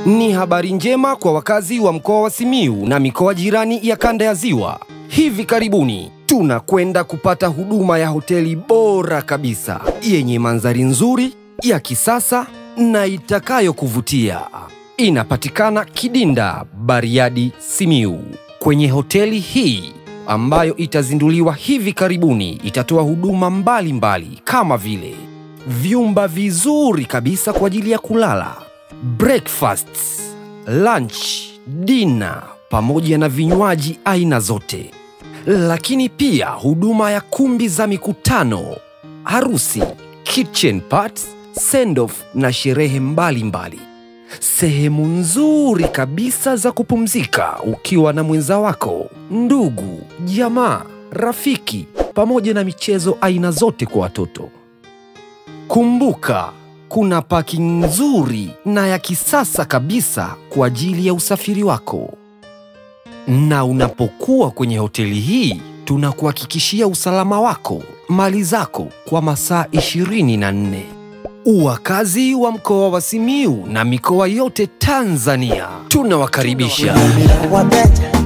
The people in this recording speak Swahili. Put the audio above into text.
Ni habari njema kwa wakazi wa mkoa wa Simiu na mikoa jirani ya kanda ya Ziwa. Hivi karibuni tunakwenda kupata huduma ya hoteli bora kabisa yenye mandhari nzuri ya kisasa na itakayokuvutia. Inapatikana Kidinda, Bariadi, Simiu. Kwenye hoteli hii ambayo itazinduliwa hivi karibuni, itatoa huduma mbalimbali mbali, kama vile vyumba vizuri kabisa kwa ajili ya kulala, breakfasts, lunch, dinner pamoja na vinywaji aina zote, lakini pia huduma ya kumbi za mikutano, harusi, kitchen parties, send off na sherehe mbalimbali mbali. Sehemu nzuri kabisa za kupumzika ukiwa na mwenza wako, ndugu, jamaa, rafiki pamoja na michezo aina zote kwa watoto. Kumbuka, kuna parking nzuri na ya kisasa kabisa kwa ajili ya usafiri wako. Na unapokuwa kwenye hoteli hii, tunakuhakikishia usalama wako, mali zako kwa masaa 24. Wakazi wa mkoa wa Simiu na mikoa yote Tanzania tunawakaribisha. Wabeja